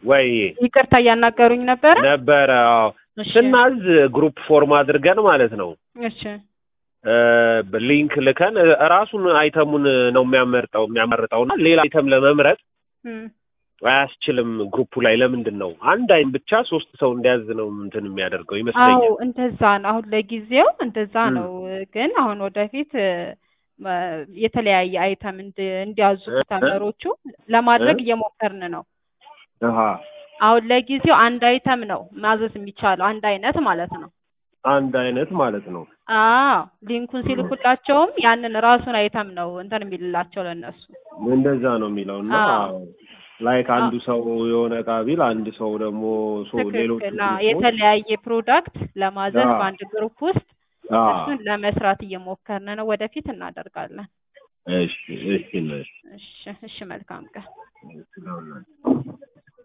ወይ ይቅርታ እያናገሩኝ ነበረ። ነበረ አዎ። እሺ ስናዝ ግሩፕ ፎርም አድርገን ማለት ነው እሺ እ ሊንክ ልከን እ ራሱን አይተሙን ነው የሚያመርጠው የሚያመርጠውና ሌላ አይተም ለመምረጥ እም፣ አያስችልም። ግሩፑ ላይ ለምንድን ነው አንድ አይን ብቻ ሶስት ሰው እንዲያዝ ነው እንትን የሚያደርገው አዎ ይመስለኛል። እንደዛ ነው። አሁን ለጊዜው እንደዛ እም። ነው። ግን አሁን ወደፊት እ፣ መ- የተለያየ አይተም እንዲ- እንዲያዙ እ? ከስተመሮቹ ለማድረግ እ? እየሞከርን ነው። አሃ አሁን ለጊዜው አንድ አይተም ነው ማዘዝ የሚቻለው አንድ አይነት ማለት ነው። አንድ አይነት ማለት ነው። አዎ ሊንኩን ሲልኩላቸውም ያንን ራሱን አይተም ነው እንትን የሚልላቸው ለእነሱ። እንደዛ ነው የሚለው እና አዎ ላይክ አንዱ አዎ ሰው የሆነ እቃ ቢል አንድ ሰው ደግሞ ሶ ሌሎቹ ትክክል። አዎ ግሩፖች የተለያየ ፕሮዳክት ለማዘዝ አዎ በአንድ ግሩፕ ውስጥ አዎ እሱን ለመስራት እየሞከርን ነው። ወደፊት እናደርጋለን። እሺ እሺ ነሽ እሺ እሺ፣ መልካም ቀን። ስለሆነ